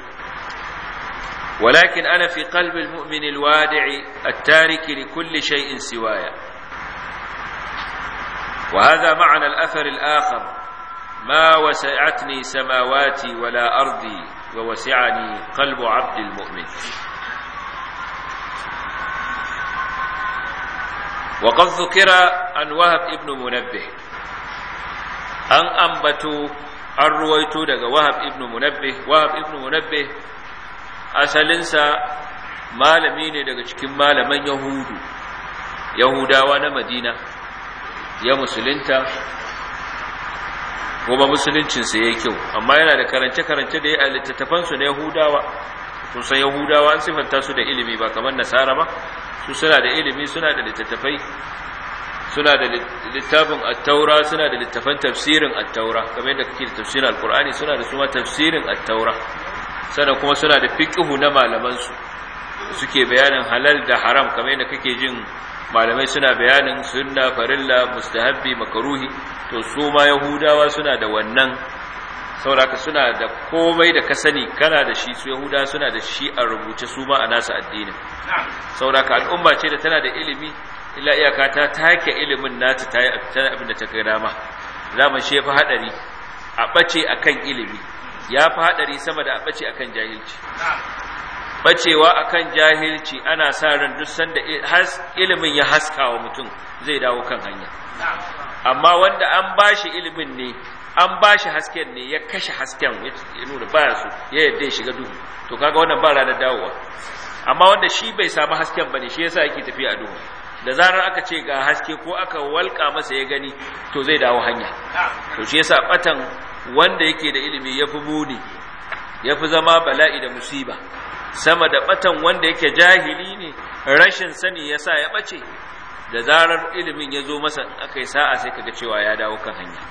ولكن أنا في قلب المؤمن الوادع التارك لكل شيء سوايا وهذا معنى الأثر الآخر ما وسعتني سماواتي ولا أرضي ووسعني قلب عبد المؤمن وقد ذكر عن وهب ابن منبه أن أنبتوا an ruwaito daga wahab ibn munabbih wahab ibn munabbih asalinsa malami ne daga cikin malaman yahudu yahudawa na madina ya musulunta kuma musuluncinsa ya yi kyau amma yana da karance-karance da ya a littattafansu na yahudawa sun san yahudawa an siffanta su da ilimi ba kamar nasara ba su suna da ilimi suna da littattafai suna da littafin attaura suna da littafan tafsirin attaura kamar yadda kake da tafsirin alkur'ani suna da suma tafsirin attaura sannan kuma suna da fiqhu na malamansu suke bayanin halal da haram kamar yadda kake jin malamai suna bayanin sunna farilla mustahabbi makaruhi to su ma yahudawa suna da wannan sauraka suna da komai da ka sani kana da shi su yahudawa suna da shi a rubuce su ma a nasu addinin sauraka al'umma ce da tana da ilimi illa iyaka ta take ilimin nata ta yi abin da ta kai dama zaman shi ya fi haɗari a ɓace a kan ilimi ya fi haɗari sama da a ɓace a kan jahilci ɓacewa a kan jahilci ana sa ran duk sanda ilimin ya haska wa mutum zai dawo kan hanya amma wanda an ba shi ilimin ne an ba shi hasken ne ya kashe hasken ya nuna baya su ya yadda ya shiga duhu to kaga wannan ba ranar dawowa amma wanda shi bai samu hasken ba ne shi yasa yake tafiya a duhu da zarar aka ce ga haske ko aka walƙa masa ya gani to zai dawo hanya to shi yasa batan wanda yake da ilimi yafi muni yafi zama bala'i da musiba sama da batan wanda yake jahili ne rashin sani yasa ya bace da zarar ilimin ya zo masa in aka yi sa'a sai kaga cewa ya dawo kan hanya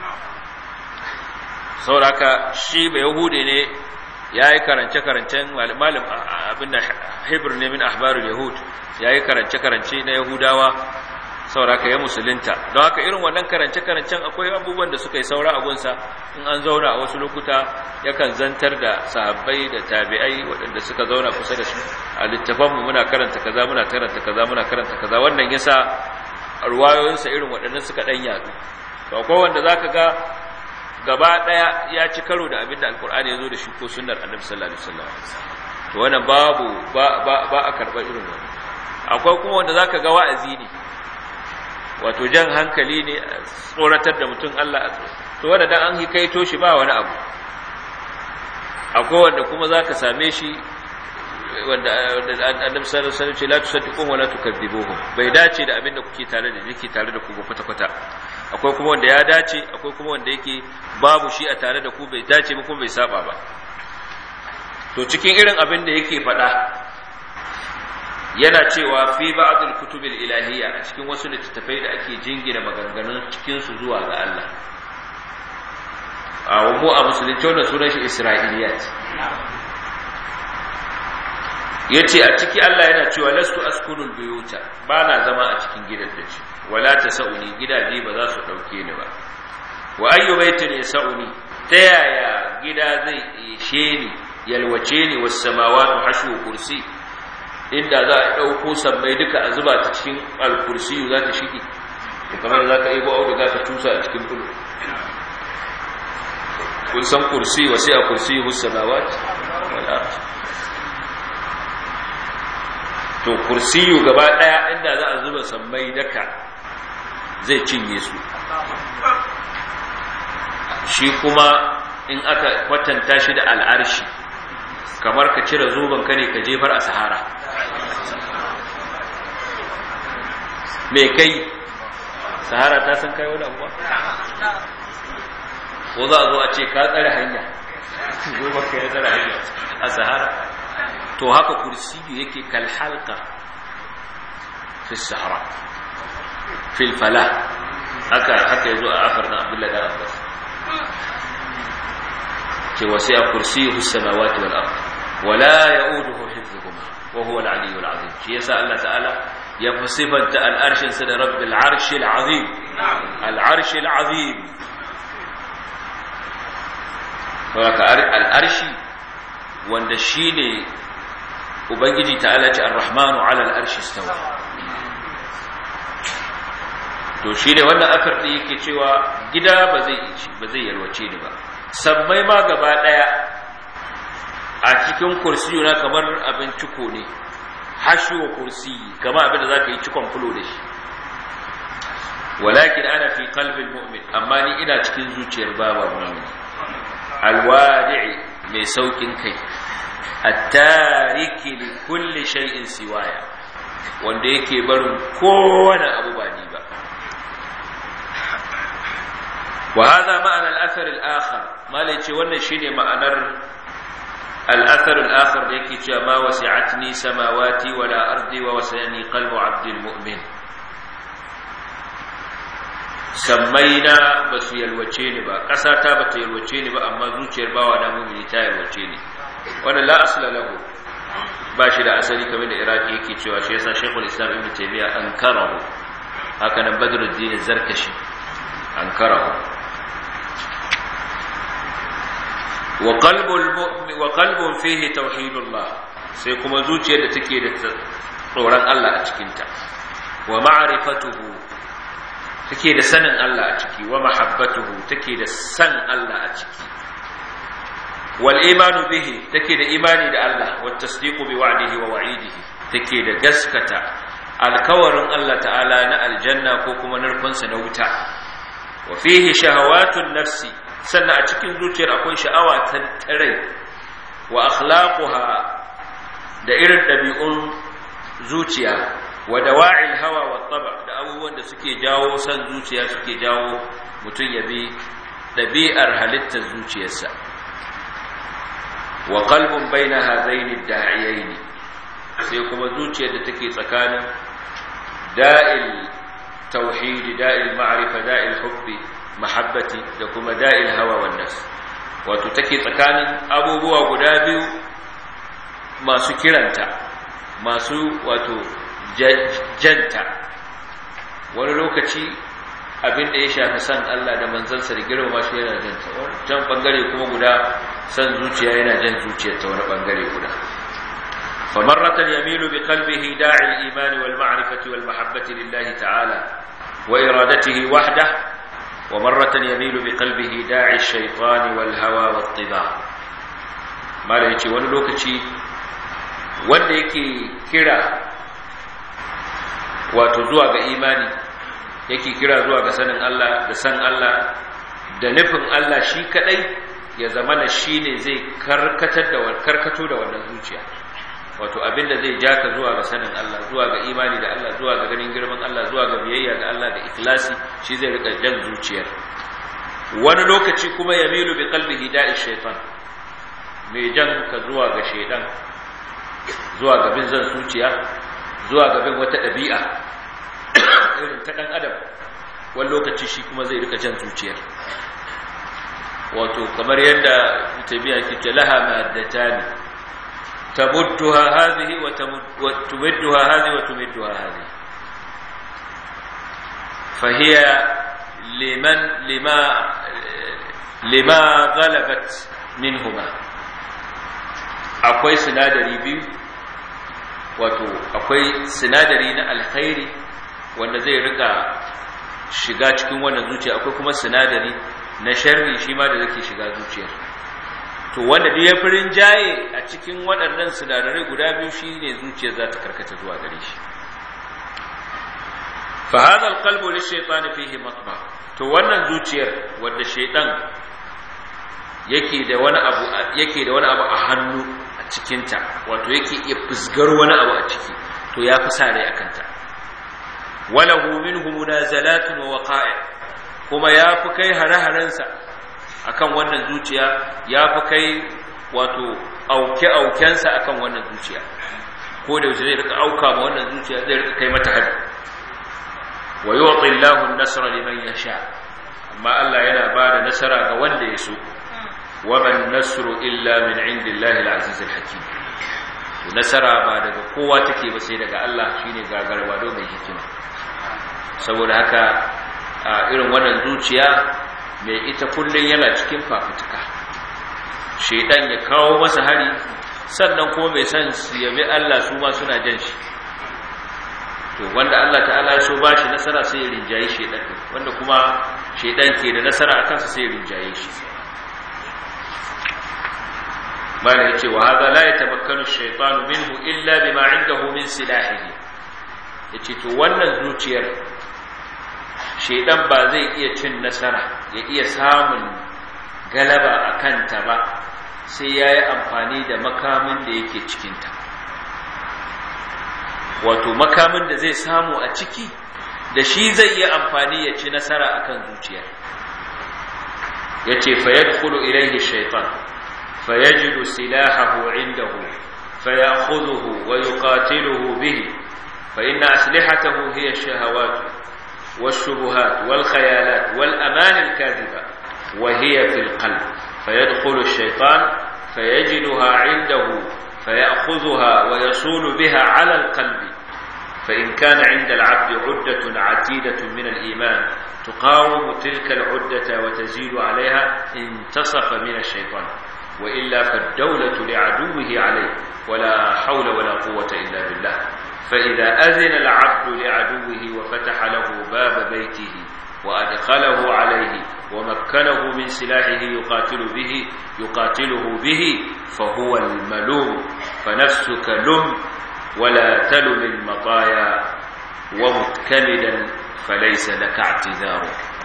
sauraka shi bai yahude ne ya yi karance-karancen malam abinda hebrew ne min ahbarul yahud ya yi karance-karance na yahudawa sauraka ya musulunta don haka irin wannan karance-karancen akwai abubuwan da suka yi saura a gunsa in an zauna a wasu lokuta yakan zantar da sahabbai da tabi'ai waɗanda suka zauna kusa da su a littafanmu muna karanta kaza muna karanta kaza muna karanta kaza wannan yasa ruwayoyinsa irin waɗannan suka ɗan yaɗu to akwai wanda zaka ga gaba ɗaya ya ci karo da abin da alkur'ani ya zo da shi ko sunnar annabi sallallahu alaihi wasallam to wannan babu ba ba ba a karɓar irin wannan akwai kuma wanda zaka ga wa'azi ne wato jan hankali ne tsoratar da mutum Allah to wanda dan an hikaito shi ba wani abu akwai wanda kuma zaka same shi wanda annabi sallallahu alaihi wasallam ce la tusaddiqu wa la tukadzibuhu bai dace da abin da kuke tare da yake tare da ku ba kwata kwata akwai kuma wanda ya dace akwai kuma wanda yake babu shi a tare da ku bai dace ba kuma bai saba ba to cikin irin abin da yake faɗa yana cewa fi ba'dul kutubil ilahiyya a cikin wasu littattafai da ake jingina maganganun cikin su zuwa ga Allah a mu a musulunci wannan sunan shi isra'iliyat yace a ciki Allah yana cewa lastu askunul buyuta bana zama a cikin gidan da ci wala tasauni gidaje ba za su dauke ni ba wa ayyu baitin yasauni ta yaya gida zai ishe ni yalwace ni was samawati hashu kursi inda za a dauko sammai duka a zuba ta cikin al-kursi za ta shige to kamar za ka ibo auduga ka tusa a cikin bulu kun san kursi wa sai a kursi hus samawati wal ardh to to kursiyu gaba daya inda za a zuba sammai daka zai cinye su shi kuma in aka kwatanta shi da al'arshi kamar ka cire zoben ka ne ka jefar a sahara me kai sahara ta san kai wani abuwa ko za a zo a ce ka tsare hanya zoben ka ya tsare hanya a sahara to haka kursiyu yake kalhalka fi sahara fil fala haka haka yazo a afar na abdullahi da abbas ce wasi'a kursiyuhu samawati wal ard wala ya'uduhu hifdhuhuma wa huwa al-'aliyyul 'azim shi yasa Allah ta'ala ya fasifanta al-arshin sa da rabbil 'arshil 'azim al-'arshil 'azim saboda al-arshi wanda shine ubangiji ta'ala ce ar-rahmanu 'ala al-arshi istawa to shi ne wannan akar ɗin yake cewa gida ba zai ba zai yalwace ni ba sammai ma gaba ɗaya a cikin kursiyu na kamar abin ciko ne hashuwa kursiyi kamar abin da za ka yi cikon fulo da shi walakin ana fi kalbin mu'min amma ni ina cikin zuciyar baba mu'min alwadi'i mai saukin kai at-tariki li kulli shay'in siwaya wanda yake barin kowane abu ba ni ba وهذا معنى الأثر الآخر ما ليتي wannan shine ma'anar الأثر الآخر da yake cewa ma wasi'atni samawati wala ardi wa wasani qalbu 'abdil mu'min sammaina basu yalwace ni ba ƙasa ta bata yalwace ni ba amma zuciyar bawa na mu'mini ta yalwace ni wannan la asla lahu ba shi da asali kamar da iraki yake cewa shi yasa shaykhul islam ibn taymiya ankarahu haka nan badruddin zarkashi ankarahu وقلب المؤمن وقلب فيه توحيد الله sai kuma zuciyar da take da tsoron Allah a cikinta wa ma'rifatuhu take da sanin Allah a ciki wa mahabbatuhu take da san Allah a ciki wal imanu bihi take da imani da Allah wa tasdiqu bi wa'dihi wa wa'idihi take da gaskata alkawarin Allah ta'ala na aljanna ko kuma narkonsa na wuta wa fihi shahawatun nafsi sannan a cikin zuciyar akwai sha'awa ta rai wa akhlaquha da irin ɗabi'un zuciya wa dawa'il hawa wa taba da abubuwan da suke jawo san zuciya suke jawo mutum ya bi ɗabi'ar halittar zuciyarsa wa qalbun baina hadaini da'iyaini sai kuma zuciyar da take tsakanin da'il tauhidi da'il ma'rifa da'il hubbi mahabbati da kuma da'il hawa wannan wato take tsakanin abubuwa guda biyu masu kiranta masu wato janta wani lokaci abin da ya shafi san Allah da manzansa da girmama shi yana janta can bangare kuma guda san zuciya yana jan zuciyar ta wani bangare guda فمرة يميل بقلبه داعي الإيمان والمعرفة والمحبة لله تعالى وإرادته وحده ومرة يميل بقلبه داعي الشيطان والهوى والطباع ما لا يجي wani lokaci wanda yake kira wato zuwa ga imani yake kira zuwa ga sanin Allah da san Allah da nufin Allah shi kadai ya zamana shine zai karkatar da karkato da wannan zuciya wato abinda zai ja ka zuwa ga sanin Allah zuwa ga imani da Allah zuwa ga ganin girman Allah zuwa ga biyayya ga Allah da ikhlasi shi zai rika jan zuciyar wani lokaci kuma yamilu bi qalbihi da'i shaytan mai jan ka zuwa ga shaydan zuwa ga bin zan zuciya zuwa ga bin wata dabi'a irin ta dan adam wani lokaci shi kuma zai rika jan zuciyar wato kamar yadda tabi'a ke ce laha maddatani تمدها هذه وتمدها هذه وتمدها هذه فهي لمن لما لما غلبت منهما akwai sinadari biyu wato akwai sinadari na alkhairi wanda zai rika shiga cikin wannan zuciya akwai kuma sinadari na sharri shi ma da zai shiga zuciyar to wanda da ya fi rinjaye a cikin waɗannan sinadarai guda biyu shi ne zuciya za ta karkata zuwa gare shi fa hadha alqalbu lishaytan fihi matma to wannan zuciyar wanda shaytan yake da wani abu yake da wani abu a hannu a cikin ta wato yake iya fusgar wani abu a ciki to ya fi sare akan ta walahu minhu munazalatun wa waqa'i kuma ya fi kai hare-harensa akan wannan zuciya ya fi kai wato auke-aukensa akan wannan zuciya ko da yaushe zai rika auka ma wannan zuciya zai rika kai mata hari wa yu'ti Allahu an-nasra liman yasha amma Allah yana ba da nasara ga wanda ya so wa man nasru illa min indillahi al-aziz al-hakim to nasara ba daga kowa take ba sai daga Allah shine gagarwa do mai hikima saboda haka a irin wannan zuciya mai ita kullum yana cikin fafutuka shaidan ya kawo masa hari sannan kuma mai san su yabi Allah su ma suna jan shi to wanda Allah ta'ala ya so ba shi nasara sai ya rinjaye shaidan wanda kuma shaidan ke da nasara a kansa sai ya rinjaye shi bala ya ce wa haza la yatamakkanu ash-shaytanu minhu illa bima 'indahu min silahihi yace to wannan zuciyar shaidan ba zai iya cin nasara ya iya samun galaba a kanta ba sai ya yi amfani da makamin da yake cikinta wato makamin da zai samu a ciki da shi zai yi amfani ya ci nasara a kan zuciya ya ce fayar kulu ilaihi shaitan fayajidu silahahu indahu fayakhudhuhu wa yuqatiluhu bihi fa inna aslihatahu hiya shahawatu والشبهات والخيالات والأمان الكاذبة وهي في القلب فيدخل الشيطان فيجدها عنده فيأخذها ويصول بها على القلب فإن كان عند العبد عدة عتيدة من الإيمان تقاوم تلك العدة وتزيد عليها انتصف من الشيطان وإلا فالدولة لعدوه عليه ولا حول ولا قوة إلا بالله فإذا أذن العبد لعدوه وفتح له باب بيته وأدخله عليه ومكنه من سلاحه يقاتل به يقاتله به فهو الملوم فنفسك لم ولا تلم المطايا ومتكمدا فليس لك اعتذار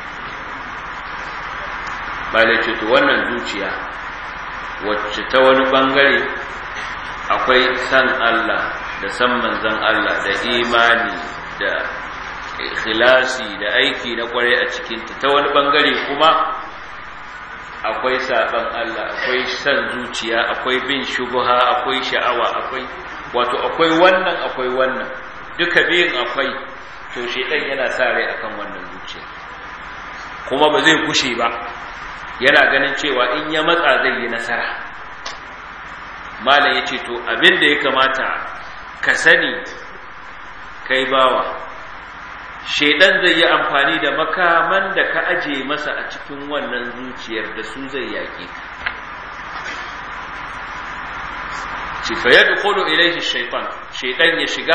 malaice to wannan zuciya wacce ta wani bangare akwai san Allah da san manzan Allah da imani da ikhlasi da aiki na kware a cikinta ta wani bangare kuma akwai saban Allah akwai san zuciya akwai bin shubha akwai sha'awa akwai wato akwai wannan akwai wannan duka biyun akwai to shedan yana sa rai akan wannan zuciya kuma ba zai kushe ba yana ganin cewa in ya matsa zai yi nasara malam yace to abin da ya kamata ka sani kai bawa shedan zai yi amfani da makaman da ka aje masa a cikin wannan zuciyar da su zai yaƙi ci fa yadkhulu ilayhi shaytan shedan ya shiga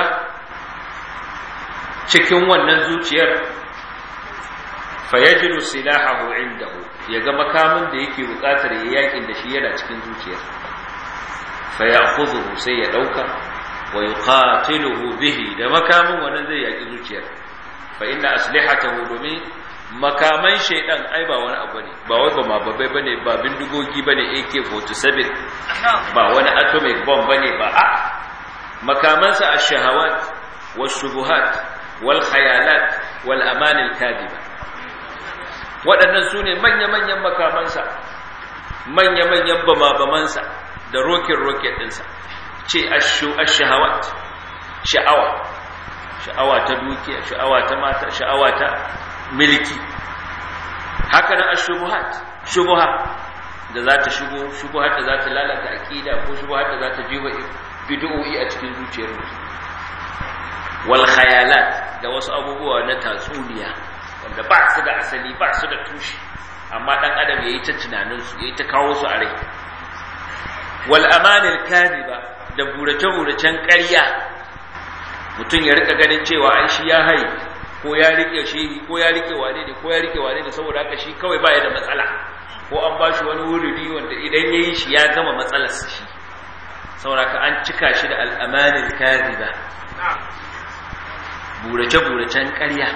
cikin wannan zuciyar fa yajidu silahahu indahu yaga makamin da yake buƙatar ya yakin da shi yana cikin zuciyar fa ya'khudhu sai ya dauka wa yuqatiluhu bihi da makamin wannan zai yaki zuciyar fa inna aslihatahu domin makaman shaidan ai ba wani abu ne ba wai ba mababbai bane ba bindigogi bane AK47 ba wani atomic bomb bane ba a makamansa ash-shahawat wash-shubuhat wal-khayalat wal-aman al-kadiba waɗannan su ne manya-manyan makamansa manya-manyan bama-bamansa da rocket-rocket ɗinsa ce ash-shahawat sha'awa sha'awa ta dukiya sha'awa ta mata sha'awa ta milki haka nan ashubuhat shubuha da za ta shigo shubuhat da za ta lalata aqida ko shubuhat da za ta jiwa bid'o'i a cikin zuciyar mutum wal khayalat da wasu abubuwa na tatsuniya wanda ba su da asali ba su da tushe amma dan adam yayi ta tunanin su yayi ta kawo su a rai wal amanil kadhiba da burace-buracen ƙarya mutum ya rika ganin cewa ai shi ya hai ko ya rike shi ko ya rike wane ne ko ya rike wane ne saboda haka shi kawai baya da matsala ko an ba shi wani wuridi wanda idan ya yi shi ya gama matsalarsa shi sauraka an cika shi da al'amanin kaziba burace-buracen ƙarya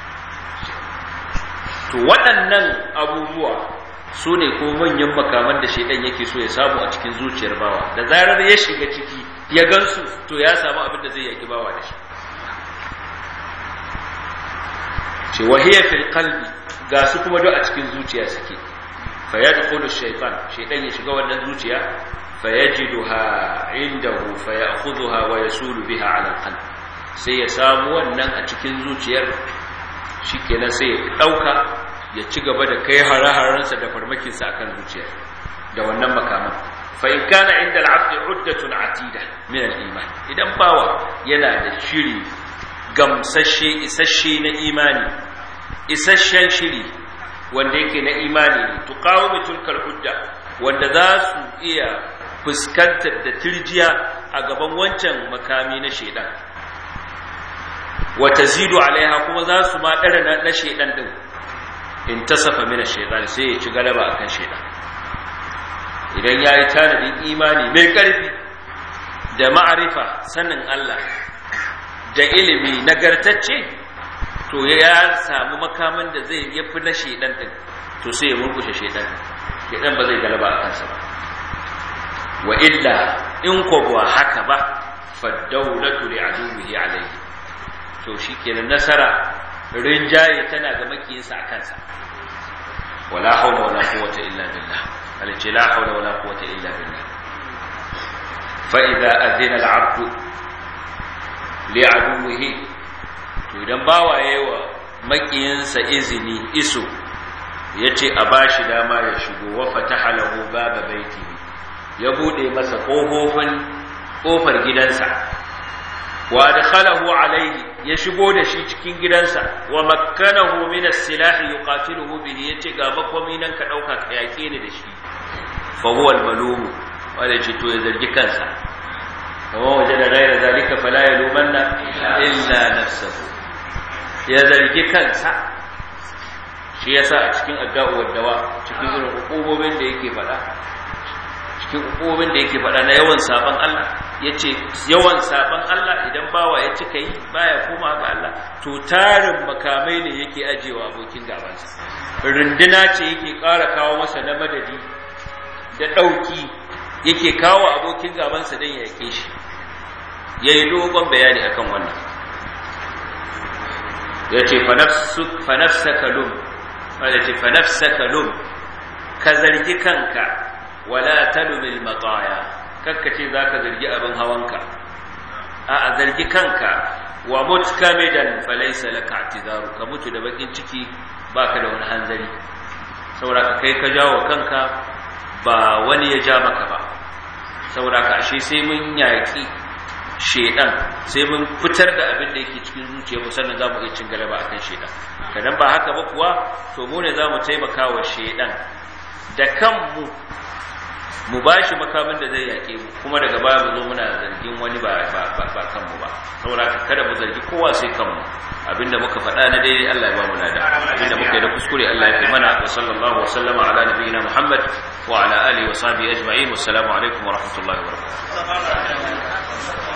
to waɗannan abubuwa su ne ko manyan makaman da shaidan yake so ya samu a cikin zuciyar bawa da zarar ya shiga ciki ya gansu to ya samu abin da zai yaki bawa da shi ce wahiyar fil qalbi ga su kuma duk a cikin zuciya suke fa yadkhulu shaytan shaytan ya shiga wannan zuciya fa yajiduha indahu fa ya'khudhuha wa yasulu biha 'ala al-qalb sai ya samu wannan a cikin zuciyar shikenan sai ya dauka ya ci gaba da kai hare-harensa da farmakinsa akan zuciyar da wannan makaman fa in kana inda al-'abd 'uddatun 'atida min al-iman idan bawa yana da shiri gamsashe isasshe na imani isasshen shiri wanda yake na imani ne tuqawimu tilkal hujja wanda za su iya fuskantar da tirjiya a gaban wancan makami na shedan wa tazidu alaiha kuma za su ma dara na shedan din in tasafa min shaytan sai ya ci galaba akan shedan idan yayi tanadin imani mai karfi da ma'arifa sanin Allah da ilimi nagartacce to ya samu makamin da zai yafi na shedan din to sai ya murkushe shedan shedan ba zai galaba a kansa ba wa illa in ko ba haka ba fa dawlatu li aduwihi alayhi to shikenan nasara rinjaye tana ga makiyinsa a kansa wala hawla wala quwwata illa billah alace la hawla wala quwwata illa billah fa idza adhina al-'abdu li aduwihi to idan bawa yawa makiyinsa izini iso yace a bashi dama ya shigo wa fataha lahu baba baitihi ya bude masa kofofin kofar gidansa wa adkhalahu alayhi ya shigo da shi cikin gidansa wa makkanahu min as-silah yuqatiluhu bihi yace ga makomi nan ka dauka ka yake ni da shi fa huwa al-malum wala ce to ya zargi kansa kuma waje da gaira zalika fala yalumanna illa nafsuhu ya zargi kansa shi yasa a cikin addu'a waddawa cikin irin hukumomin da yake faɗa cikin hukumomin da yake faɗa na yawan saban Allah yace yawan saban Allah idan bawa ya cika yi baya koma ga Allah to tarin makamai ne yake ajewa abokin gabansa runduna ce yake ƙara kawo masa na madadi da ɗauki yake kawo abokin gabansa don ya yake shi ya yi dogon bayani akan wannan ya ce fanafsaka lum wadda ce fanafsaka lum ka zargi kanka wala talumil matsaya kakkace za ka zargi abin hawanka a zargi kanka wa mutkamidan falaisa laka atizaru ka mutu da bakin ciki baka da wani hanzari saboda ka kai ka jawo kanka ba wani ya ja maka ba saboda ka ashe sai mun yaƙi shedan sai mun fitar da abin da yake cikin zuciyarmu sannan za mu iya cin galaba akan shedan kadan ba haka ba kuwa to mu ne za mu taimaka wa shedan da kanmu mu ba shi makamin da zai yaƙe mu kuma daga baya mu zo muna zargin wani ba ba kanmu ba saboda ka kada mu zargi kowa sai kanmu abinda muka faɗa na daidai Allah ya ba mu lada abinda muka yi da kuskure Allah ya fi mana wa sallallahu wa sallama ala nabiyyina Muhammad wa ala alihi wa sahbihi ajma'in wassalamu alaikum wa rahmatullahi wa barakatuh